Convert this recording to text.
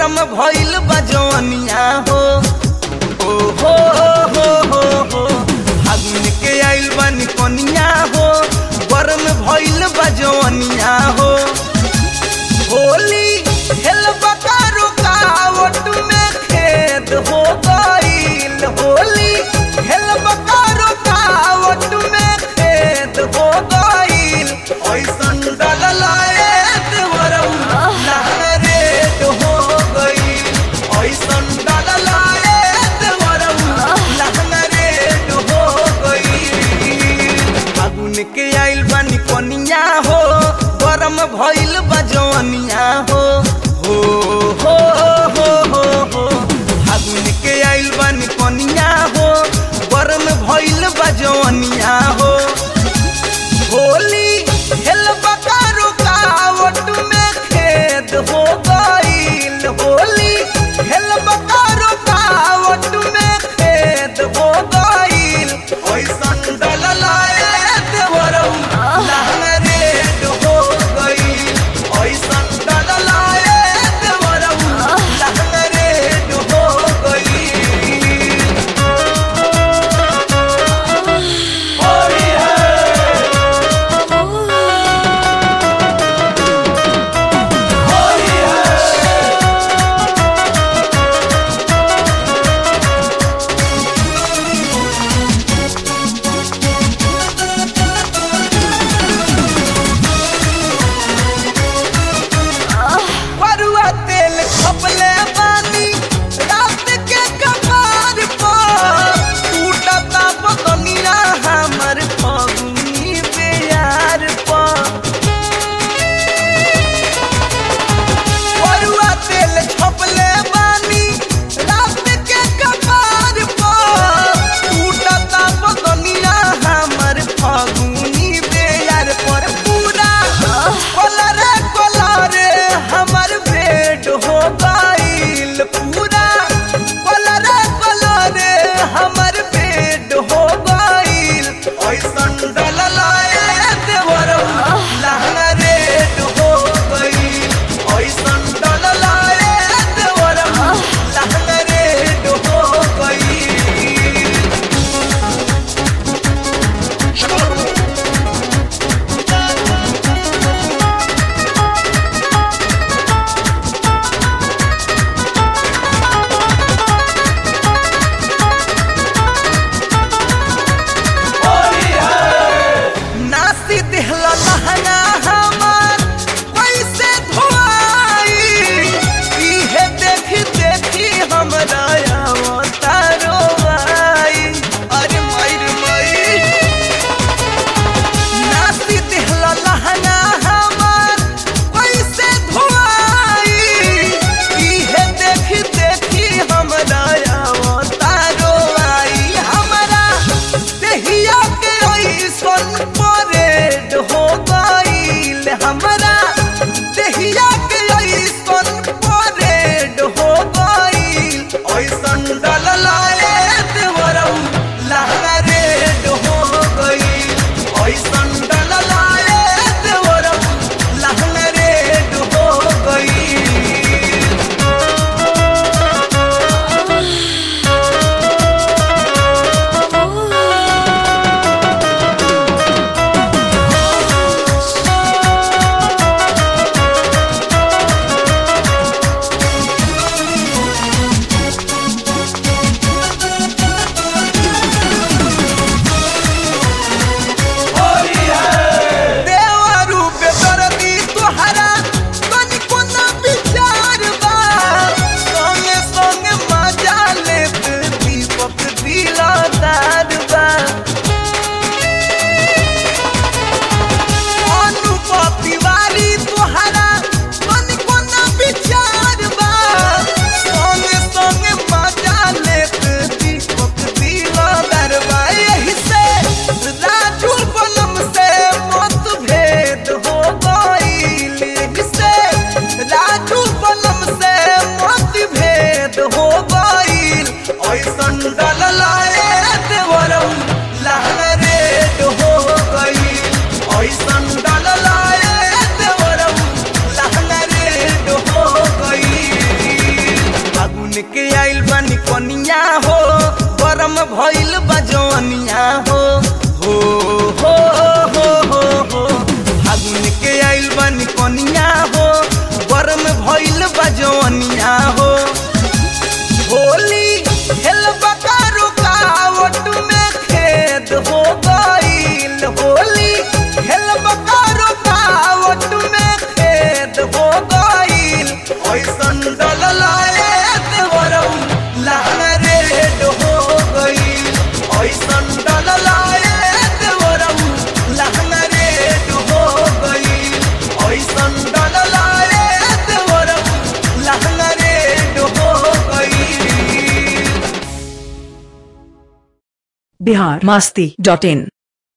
गरम भइल बजवनिया हो ओ हो हो हो हो फागुन के आइल बानी कनिया हो गरम भइल बजवनिया हो होली हेल बकारो कावट में खेत हो गईल होली हेल बकारो कावट में खेत हो गईल ऐसन डललाए देवरऊ लहरेट हो गईल ऐसन डललाए देवरऊ लहरेट हो गईल फागुन के आइल बानी कनिया हो गरम भइल बजवनिया हो हो हो हो हो हो फागुन के आइल बानी कनिया हो गरम भइल बजवनिया हो होली हेल बकारो कावट में खेत हो गईल होली हेल बकारो कावट में खेत हो गईल ओइसन डललाए देवरऊ लहरेट हो गईल ओइसन डललाए देवरऊ लहरेट हो गईल होली होली परुआ तेल खपले बानी रात के कपार पर टूटता बदनिया हमर फगुनी प्यार पर परुआ तेल खपले बानी रात के कपार पर टूटता बदनिया हमर फगुनी प्यार पर पूरा कोलरे कोलरे हमर भेंट हो गईल पूरा कोलरे कोलरे हमर भेंट हो गईल ऐसन डललाए देवरऊ लहरेट हो गईल ऐसन डललाए देवरऊ लहरेट हो गईल नासी दिहला लहंगा हमार कैसे धोआई इहे देखी देखी हमरा अवतारो आई अरे मर मई नासी दिहला लहंगा हमार कैसे धोआई इहे देखी देखी हमरा अवतारो आई हमरा देहिया के ऐसन परेड हो गईल हमरा देहिया के ऐसन परेड हो गईल ऐसन डललाए देवरऊ लहरेड हो गईल ऐसन डललाए देवरऊ लहरेड हो गईल देवरू बेदर्दी तोहरा तनिको ना विचार बा संगे संगे मजा लेत दीपक दिलदार बा अनुभव तिवारी तोहरा तनिको ना विचार बा संगे संगे मजा लेत दीपक दिलदार बा यही से राजू बनम से मतभेद हो गईल यही से राजू बनम से मतभेद हो गईल ऐसन डललाए देवरऊ लहरेट हो गईल ऐसन डललाए देवरऊ लहरेट हो गईल धनिया हो होली हेलबा का रुकावट में खेद हो गईल होली हेलबा का रुकावट में खेद हो गईल ऐसन डललाए देवरम लहंगा रेड हो गईल ऐसन डललाए देवरम लहंगा रेड हो गईल ऐसन डललाए देवरम लहंगा रेड हो गईल बिहार मस्ती डॉट इन